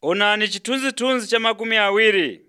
Onani chithunzithunzi cha makumi awiri.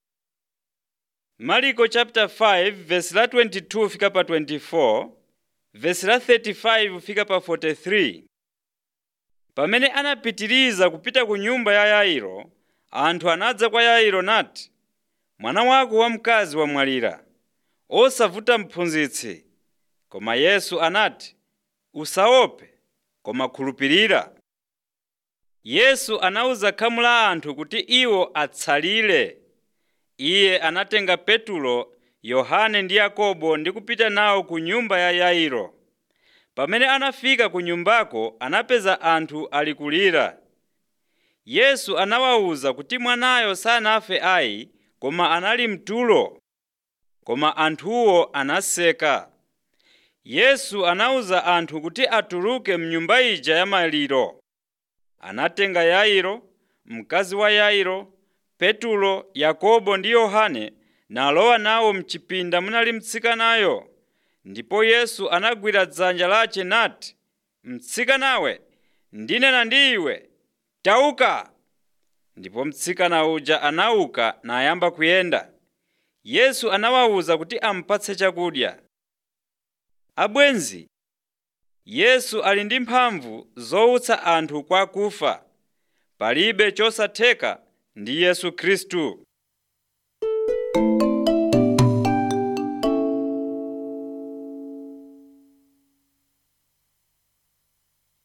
Marko chapter 5 verse la 22 fika pa 24, verse la 35 fika pa 43. Pamene anapitiriza kupita ku nyumba ya Yairo, anthu anadza kwa Yairo nati, mwana wako wamkazi wamwalira, osavuta mphunzitsi. Koma Yesu anati, usaope, koma khulupirira. Yesu anawuza khamu la anthu kuti iwo atsalire. Iye anatenga Petulo, Yohane ndi Yakobo ndi kupita nawo ku nyumba ya Yairo. Pamene anafika ku nyumbako anapeza anthu ali kulira. Yesu anawawuza kuti mwanayo sanafe ayi, koma anali mtulo. Koma anthuwo anaseka. Yesu anawuza anthu kuti atuluke mnyumba ija ya maliro. Anatenga Yairo, mkazi wa Yairo, Petulo, Yakobo ndi Yohane nalowa nawo mchipinda munali mtsikanayo. Ndipo Yesu anagwira dzanja lace nati, mtsikanawe, ndinena ndi iwe, tauka! Ndipo mtsikana uja anauka nayamba kuyenda. Yesu anawawuza kuti amupatse chakudya. Abwenzi, Yesu ali ndi mphamvu zowutsa anthu kwa akufa. Palibe chosatheka ndi Yesu Khristu.